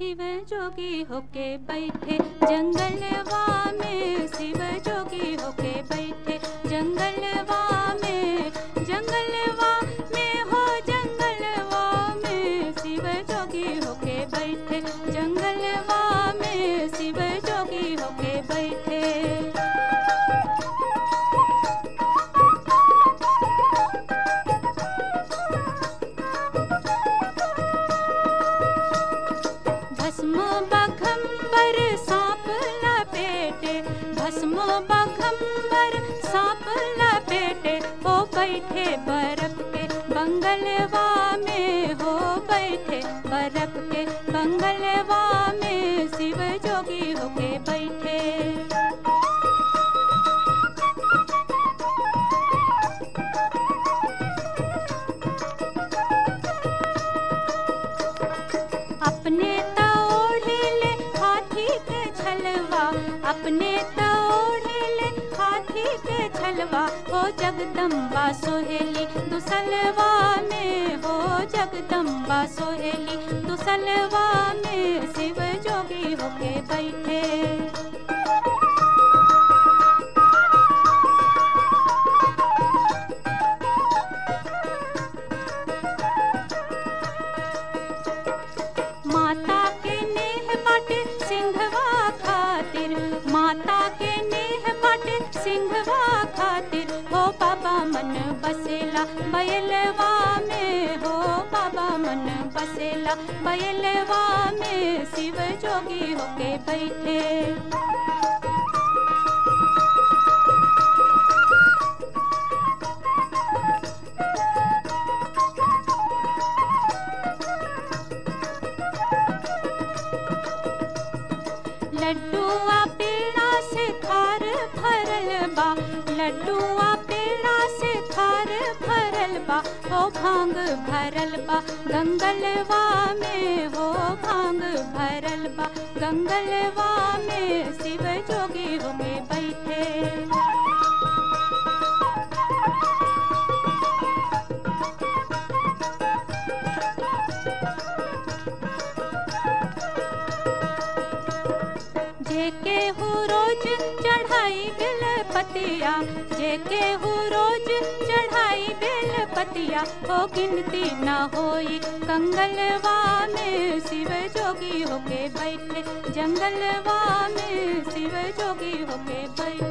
शिव जोगी होके बैठे जंगलवा में शिव जोगी होके बैठे जंगलवा में जंगलवा में हो जंगलवा में शिव जोगी होके बैठे जंगलवा में शिव जोगी होके बैठे भस्म बघम्बर सांप लपेटे भस्म बघम्बर सांप लपेटे हो बैठे बर्फ के बंगलवा में हो बैठे बर्फ के बंगलवा में शिव जोगी होके बैठे अपने तोड़ले हाथी के छलवा अपने तोड़ले हाथी के छलवा हो जगदम्बा सोहेली दुसलवा में हो जगदम्बा सोहेली दुसलवा में शिव जोगी होके बैठे माता के नेह बाटे सिंहवा खातिर माता के नेह बाटे सिंहवा खातिर हो बाबा मन बसेला बयलवा में हो बाबा मन बसेला बयलवा में शिव जोगी होके बैठे लड्डुआ पेड़ा से थार भरल बा लड्डुआ पेड़ा से थार भरल बा हो भांग भरल बा गंगलवा में हो भांग भरल बा गंगलवा में शिव जोगी होके बैठे जेके हु रोज चढ़ाई बिल पतिया जेके हु रोज चढ़ाई बिल पतिया हो गिनती न होई कंगलवा में शिव जोगी होके बैठे जंगलवा में शिव जोगी होके बैठे